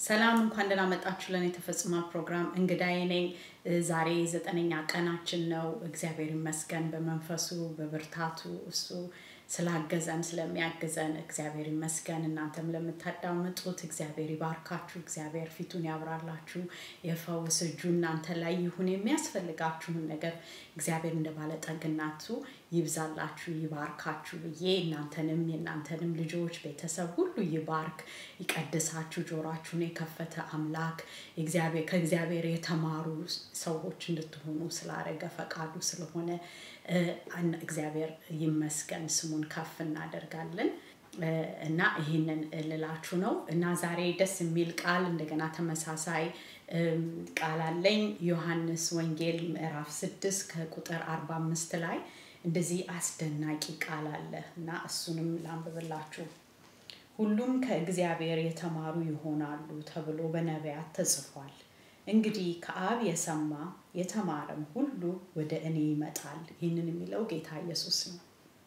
ሰላም እንኳን ደህና መጣችሁ ለን የተፈጽሟል ፕሮግራም እንግዳዬ ነኝ። ዛሬ ዘጠነኛ ቀናችን ነው። እግዚአብሔር ይመስገን በመንፈሱ በብርታቱ እሱ ስላገዘን ስለሚያግዘን እግዚአብሔር ይመስገን። እናንተም ለምታዳምጡት እግዚአብሔር ይባርካችሁ፣ እግዚአብሔር ፊቱን ያብራላችሁ፣ የፈውስ እጁ እናንተ ላይ ይሁን። የሚያስፈልጋችሁን ነገር እግዚአብሔር እንደ ባለጠግነቱ ይብዛላችሁ፣ ይባርካችሁ ብዬ እናንተንም የእናንተንም ልጆች ቤተሰብ ሁሉ ይባርክ፣ ይቀድሳችሁ። ጆሯችሁን የከፈተ አምላክ ከእግዚአብሔር የተማሩ ሰዎች እንድትሆኑ ስላረገ ፈቃዱ ስለሆነ እግዚአብሔር ይመስገን። ስሙን ከፍ እናደርጋለን እና ይህንን ልላችሁ ነው እና ዛሬ ደስ የሚል ቃል እንደገና ተመሳሳይ ቃል አለኝ። ዮሐንስ ወንጌል ምዕራፍ ስድስት ከቁጥር አርባ አምስት ላይ እንደዚህ አስደናቂ ቃል አለ እና እሱንም ላንብብላችሁ። ሁሉም ከእግዚአብሔር የተማሩ ይሆናሉ ተብሎ በነቢያት ተጽፏል። እንግዲህ ከአብ የሰማ የተማረም ሁሉ ወደ እኔ ይመጣል። ይህንን የሚለው ጌታ ኢየሱስ ነው።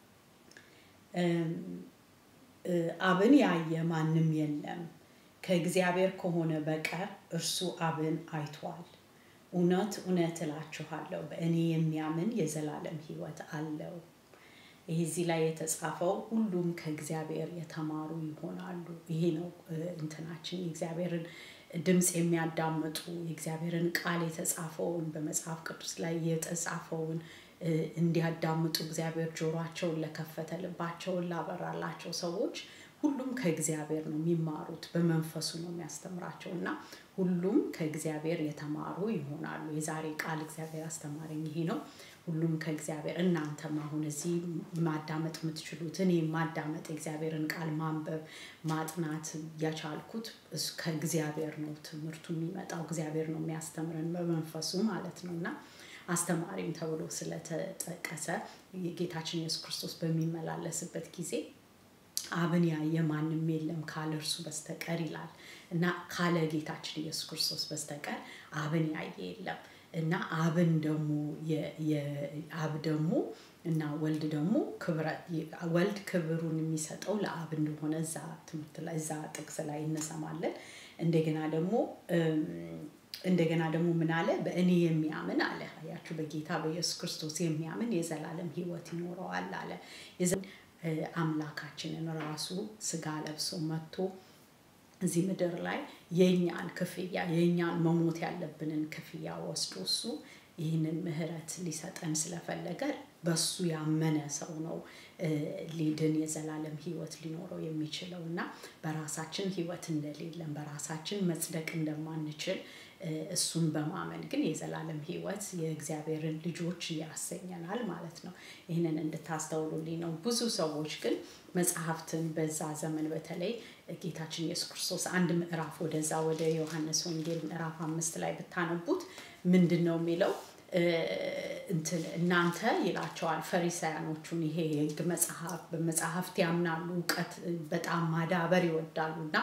አብን ያየ ማንም የለም ከእግዚአብሔር ከሆነ በቀር እርሱ አብን አይቷል። እውነት እውነት እላችኋለሁ በእኔ የሚያምን የዘላለም ሕይወት አለው። ይህ እዚህ ላይ የተጻፈው ሁሉም ከእግዚአብሔር የተማሩ ይሆናሉ። ይሄ ነው እንትናችን የእግዚአብሔርን ድምፅ የሚያዳምጡ የእግዚአብሔርን ቃል የተጻፈውን በመጽሐፍ ቅዱስ ላይ የተጻፈውን እንዲያዳምጡ እግዚአብሔር ጆሯቸውን ለከፈተ ልባቸውን ላበራላቸው ሰዎች ሁሉም ከእግዚአብሔር ነው የሚማሩት፣ በመንፈሱ ነው የሚያስተምራቸው እና ሁሉም ከእግዚአብሔር የተማሩ ይሆናሉ። የዛሬ ቃል እግዚአብሔር አስተማረኝ ይሄ ነው። ሁሉም ከእግዚአብሔር እናንተም አሁን እዚህ ማዳመጥ የምትችሉት እኔ ማዳመጥ የእግዚአብሔርን ቃል ማንበብ ማጥናት ያቻልኩት ከእግዚአብሔር ነው። ትምህርቱ የሚመጣው እግዚአብሔር ነው የሚያስተምረን በመንፈሱ ማለት ነው እና አስተማሪም ተብሎ ስለተጠቀሰ የጌታችን ኢየሱስ ክርስቶስ በሚመላለስበት ጊዜ አብን ያየ ማንም የለም ካለ እርሱ በስተቀር ይላል እና ካለ ጌታችን ኢየሱስ ክርስቶስ በስተቀር አብን ያየ የለም እና አብን ደግሞ አብ ደግሞ እና ወልድ ደግሞ ወልድ ክብሩን የሚሰጠው ለአብ እንደሆነ እዛ ትምህርት ላይ እዛ ጥቅስ ላይ እንሰማለን። እንደገና ደግሞ እንደገና ደግሞ ምን አለ? በእኔ የሚያምን አለ አያችሁ፣ በጌታ በኢየሱስ ክርስቶስ የሚያምን የዘላለም ሕይወት ይኖረዋል አለ። አምላካችንን ራሱ ስጋ ለብሶ መጥቶ እዚህ ምድር ላይ የእኛን ክፍያ የእኛን መሞት ያለብንን ክፍያ ወስዶ እሱ ይህንን ምህረት ሊሰጠን ስለፈለገ በሱ ያመነ ሰው ነው ሊድን የዘላለም ህይወት ሊኖረው የሚችለው እና በራሳችን ህይወት እንደሌለን በራሳችን መጽደቅ እንደማንችል እሱን በማመን ግን የዘላለም ህይወት የእግዚአብሔርን ልጆች ያሰኘናል ማለት ነው። ይህንን እንድታስተውሉልኝ ነው። ብዙ ሰዎች ግን መጽሐፍትን በዛ ዘመን በተለይ ጌታችን ኢየሱስ ክርስቶስ አንድ ምዕራፍ ወደዛ ወደ ዮሐንስ ወንጌል ምዕራፍ አምስት ላይ ብታነቡት ምንድን ነው የሚለው? እንትን እናንተ ይላቸዋል ፈሪሳያኖቹን ይሄ የህግ መጽሐፍ በመጽሐፍት ያምናሉ እውቀት በጣም ማዳበር ይወዳሉ እና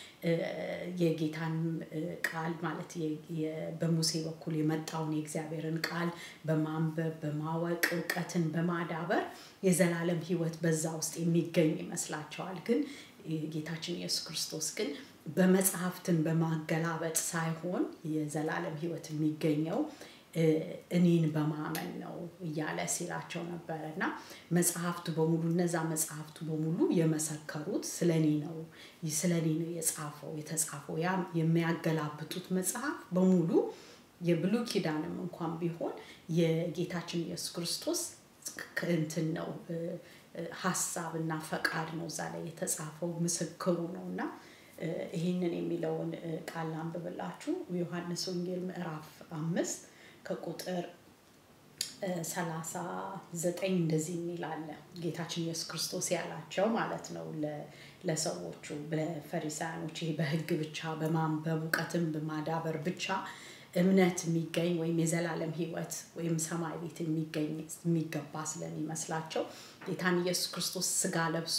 የጌታን ቃል ማለት በሙሴ በኩል የመጣውን የእግዚአብሔርን ቃል በማንበብ በማወቅ እውቀትን በማዳበር የዘላለም ህይወት በዛ ውስጥ የሚገኝ ይመስላቸዋል። ግን ጌታችን ኢየሱስ ክርስቶስ ግን በመጽሐፍትን በማገላበጥ ሳይሆን የዘላለም ህይወት የሚገኘው እኔን በማመን ነው እያለ ሲላቸው ነበረ እና መጽሐፍቱ በሙሉ እነዛ መጽሐፍቱ በሙሉ የመሰከሩት ስለ እኔ ነው ስለ እኔ ነው የጻፈው የተጻፈው ያ የሚያገላብጡት መጽሐፍ በሙሉ የብሉ ኪዳንም እንኳን ቢሆን የጌታችን ኢየሱስ ክርስቶስ እንትን ነው ሀሳብ እና ፈቃድ ነው እዛ ላይ የተጻፈው ምስክሩ ነው እና ይህንን የሚለውን ቃል ላንብብላችሁ ዮሐንስ ወንጌል ምዕራፍ አምስት ከቁጥር ሰላሳ ዘጠኝ እንደዚህ የሚል አለ። ጌታችን ኢየሱስ ክርስቶስ ያላቸው ማለት ነው ለሰዎቹ በፈሪሳያኖች ይሄ በህግ ብቻ በማንበብ እውቀትን በማዳበር ብቻ እምነት የሚገኝ ወይም የዘላለም ህይወት ወይም ሰማይ ቤት የሚገኝ የሚገባ ስለሚመስላቸው ጌታን ኢየሱስ ክርስቶስ ስጋ ለብሶ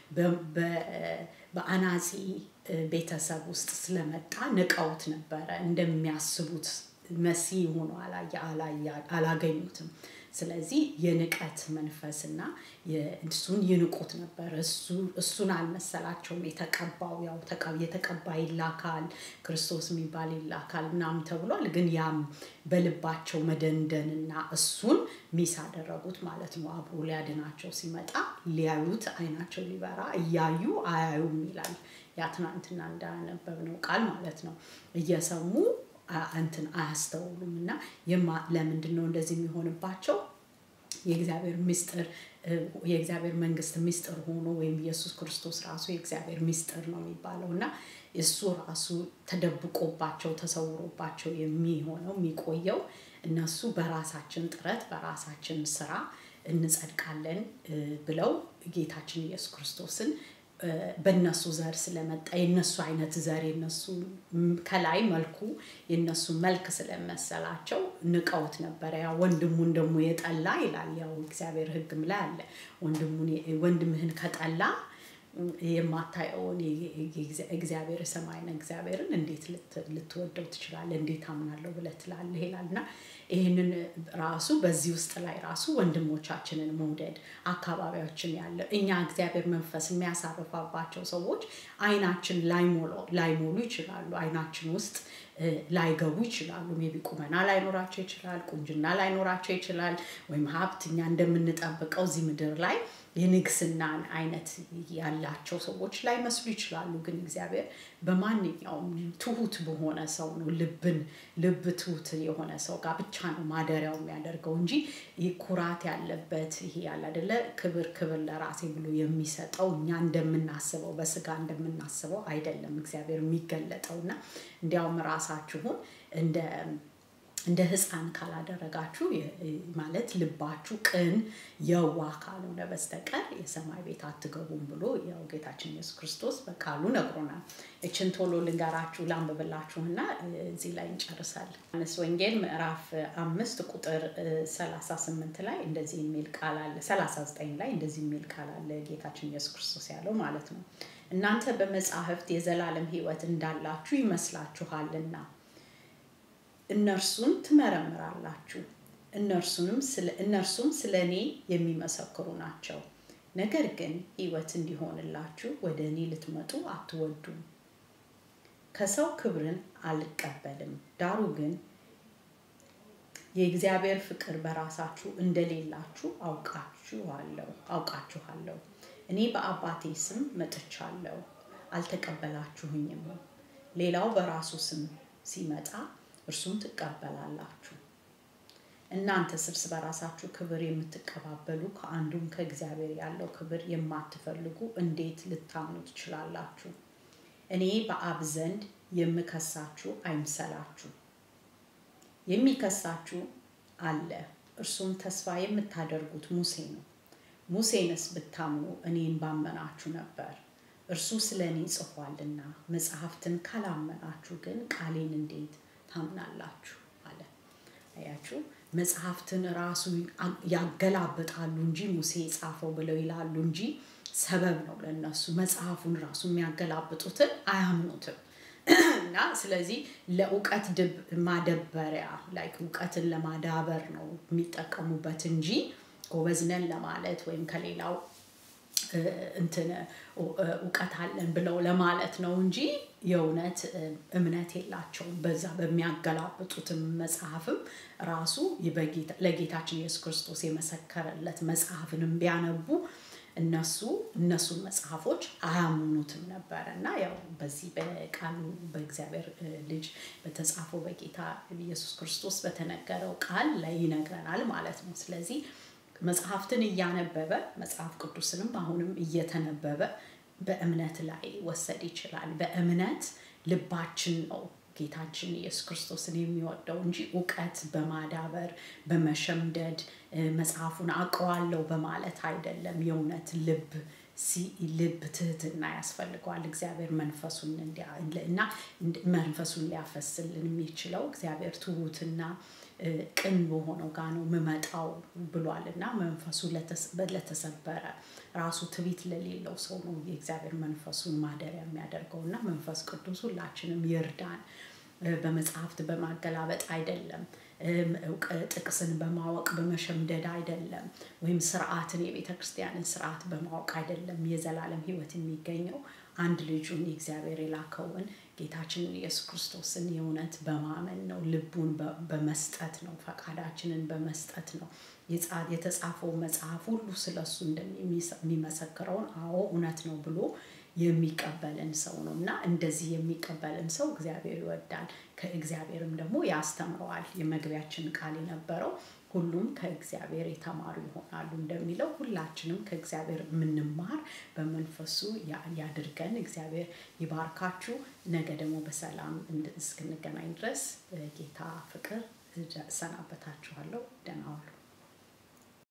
በአናጺ ቤተሰብ ውስጥ ስለመጣ ንቀውት ነበረ እንደሚያስቡት መሲህ ሆኖ አላገኙትም። ስለዚህ የንቀት መንፈስና እሱን ይንቁት ነበር። እሱን አልመሰላቸውም። የተቀባው ያው የተቀባ ይላካል፣ ክርስቶስ የሚባል ይላካል ምናምን ተብሏል። ግን ያም በልባቸው መደንደንና እሱን ሚስ አደረጉት ማለት ነው። አብሮ ሊያድናቸው ሲመጣ ሊያዩት አይናቸው ሊበራ እያዩ አያዩም ይላል። ያ ትናንትና እንዳነበብነው ቃል ማለት ነው። እየሰሙ እንትን አያስተውሉም እና ለምንድን ነው እንደዚህ የሚሆንባቸው? የእግዚአብሔር ምስጢር የእግዚአብሔር መንግስት ምስጢር ሆኖ ወይም ኢየሱስ ክርስቶስ ራሱ የእግዚአብሔር ምስጢር ነው የሚባለው እና እሱ ራሱ ተደብቆባቸው ተሰውሮባቸው የሚሆነው የሚቆየው እነሱ በራሳችን ጥረት በራሳችን ስራ እንጸድቃለን ብለው ጌታችን ኢየሱስ ክርስቶስን በእነሱ ዘር ስለመጣ የነሱ አይነት ዘር የነሱ ከላይ መልኩ የነሱ መልክ ስለመሰላቸው ንቀውት ነበረ። ያ ወንድሙን ደግሞ የጠላ ይላል። ያው እግዚአብሔር ሕግም ላይ አለ ወንድምህን ከጠላ የማታየውን እግዚአብሔር የሰማይን እግዚአብሔርን እንዴት ልትወደው ትችላለህ? እንዴት አምናለሁ ብለህ ትላለህ? ይላል እና ይህንን ራሱ በዚህ ውስጥ ላይ ራሱ ወንድሞቻችንን መውደድ አካባቢያችን ያለ እኛ እግዚአብሔር መንፈስ የሚያሳርፋባቸው ሰዎች አይናችን ላይሞሉ ይችላሉ። አይናችን ውስጥ ላይገቡ ይችላሉ። ሜቢ ቁመና ላይኖራቸው ይችላል። ቁንጅና ላይኖራቸው ይችላል። ወይም ሀብት እኛ እንደምንጠብቀው እዚህ ምድር ላይ የንግስናን አይነት ያላቸው ሰዎች ላይመስሉ ይችላሉ። ግን እግዚአብሔር በማንኛውም ትሁት በሆነ ሰው ነው ልብን ልብ ትሁት የሆነ ሰው ጋር ብቻ ነው ማደሪያው የሚያደርገው እንጂ ይህ ኩራት ያለበት ይሄ ያለ አይደለ ክብር ክብር ለራሴ ብሎ የሚሰጠው እኛ እንደምናስበው በስጋ እንደምናስበው አይደለም እግዚአብሔር የሚገለጠው እና እንዲያውም ራሳችሁን እንደ እንደ ህፃን ካላደረጋችሁ ማለት ልባችሁ ቅን የዋህ ካልሆነ በስተቀር የሰማይ ቤት አትገቡም ብሎ ያው ጌታችን ኢየሱስ ክርስቶስ በቃሉ ነግሮናል። እችን ቶሎ ልንገራችሁ ላንብብላችሁና እዚህ ላይ እንጨርሳለን። ዮሐንስ ወንጌል ምዕራፍ አምስት ቁጥር 38 ላይ እንደዚህ የሚል ቃል አለ። 39 ላይ እንደዚህ የሚል ቃል አለ ጌታችን ኢየሱስ ክርስቶስ ያለው ማለት ነው። እናንተ በመጻሕፍት የዘላለም ሕይወት እንዳላችሁ ይመስላችኋልና እነርሱን ትመረምራላችሁ፣ እነርሱም ስለ እኔ የሚመሰክሩ ናቸው። ነገር ግን ሕይወት እንዲሆንላችሁ ወደ እኔ ልትመጡ አትወዱም። ከሰው ክብርን አልቀበልም፣ ዳሩ ግን የእግዚአብሔር ፍቅር በራሳችሁ እንደሌላችሁ አውቃችኋለሁ አውቃችኋለሁ። እኔ በአባቴ ስም መጥቻለሁ፣ አልተቀበላችሁኝም። ሌላው በራሱ ስም ሲመጣ እርሱም ትቀበላላችሁ። እናንተስ እርስ በራሳችሁ ክብር የምትቀባበሉ ከአንዱም ከእግዚአብሔር ያለው ክብር የማትፈልጉ እንዴት ልታምኑ ትችላላችሁ? እኔ በአብ ዘንድ የምከሳችሁ አይምሰላችሁ። የሚከሳችሁ አለ፣ እርሱም ተስፋ የምታደርጉት ሙሴ ነው። ሙሴንስ ብታምኑ እኔን ባመናችሁ ነበር፣ እርሱ ስለ እኔ ጽፏልና። መጽሐፍትን ካላመናችሁ ግን ቃሌን እንዴት ታምናላችሁ አለ። አያችሁ፣ መጽሐፍትን ራሱ ያገላብጣሉ እንጂ ሙሴ የጻፈው ብለው ይላሉ እንጂ ሰበብ ነው ለነሱ። መጽሐፉን ራሱ የሚያገላብጡትን አያምኑትም። እና ስለዚህ ለእውቀት ማደበሪያ ላይ እውቀትን ለማዳበር ነው የሚጠቀሙበት እንጂ ጎበዝነን ለማለት ወይም ከሌላው እንትን እውቀት አለን ብለው ለማለት ነው እንጂ የእውነት እምነት የላቸውም። በዛ በሚያገላብጡትም መጽሐፍም ራሱ ለጌታችን ኢየሱስ ክርስቶስ የመሰከረለት መጽሐፍንም ቢያነቡ እነሱ እነሱን መጽሐፎች አያምኑትም ነበረ እና ያው በዚህ በቃሉ በእግዚአብሔር ልጅ በተጻፈው በጌታ ኢየሱስ ክርስቶስ በተነገረው ቃል ላይ ይነግረናል ማለት ነው። ስለዚህ መጽሐፍትን እያነበበ መጽሐፍ ቅዱስንም አሁንም እየተነበበ በእምነት ላይ ወሰድ ይችላል። በእምነት ልባችን ነው ጌታችን ኢየሱስ ክርስቶስን የሚወደው እንጂ እውቀት በማዳበር በመሸምደድ መጽሐፉን አውቀዋለሁ በማለት አይደለም። የእውነት ልብ ልብ ትህትና ያስፈልገዋል። እግዚአብሔር መንፈሱን እና መንፈሱን ሊያፈስልን የሚችለው እግዚአብሔር ትሁትና ቅን በሆነው ጋ ነው ምመጣው ብሏል እና መንፈሱ ለተሰበረ ራሱ ትቢት ለሌለው ሰው ነው የእግዚአብሔር መንፈሱን ማደሪያ የሚያደርገው እና መንፈስ ቅዱስ ሁላችንም ይርዳን። በመጽሐፍት በማገላበጥ አይደለም ጥቅስን በማወቅ በመሸምደድ አይደለም፣ ወይም ስርዓትን የቤተ ክርስቲያንን ስርዓት በማወቅ አይደለም። የዘላለም ህይወት የሚገኘው አንድ ልጁን የእግዚአብሔር የላከውን ጌታችንን ኢየሱስ ክርስቶስን የእውነት በማመን ነው። ልቡን በመስጠት ነው። ፈቃዳችንን በመስጠት ነው። የተጻፈው መጽሐፍ ሁሉ ስለ እሱ እንደሚመሰክረውን አዎ እውነት ነው ብሎ የሚቀበልን ሰው ነው እና እንደዚህ የሚቀበልን ሰው እግዚአብሔር ይወዳል። ከእግዚአብሔርም ደግሞ ያስተምረዋል። የመግቢያችን ቃል የነበረው ሁሉም ከእግዚአብሔር የተማሩ ይሆናሉ እንደሚለው ሁላችንም ከእግዚአብሔር የምንማር በመንፈሱ ያድርገን። እግዚአብሔር ይባርካችሁ። ነገ ደግሞ በሰላም እስክንገናኝ ድረስ ጌታ ፍቅር እሰናበታችኋለሁ። ደህና ዋሉ።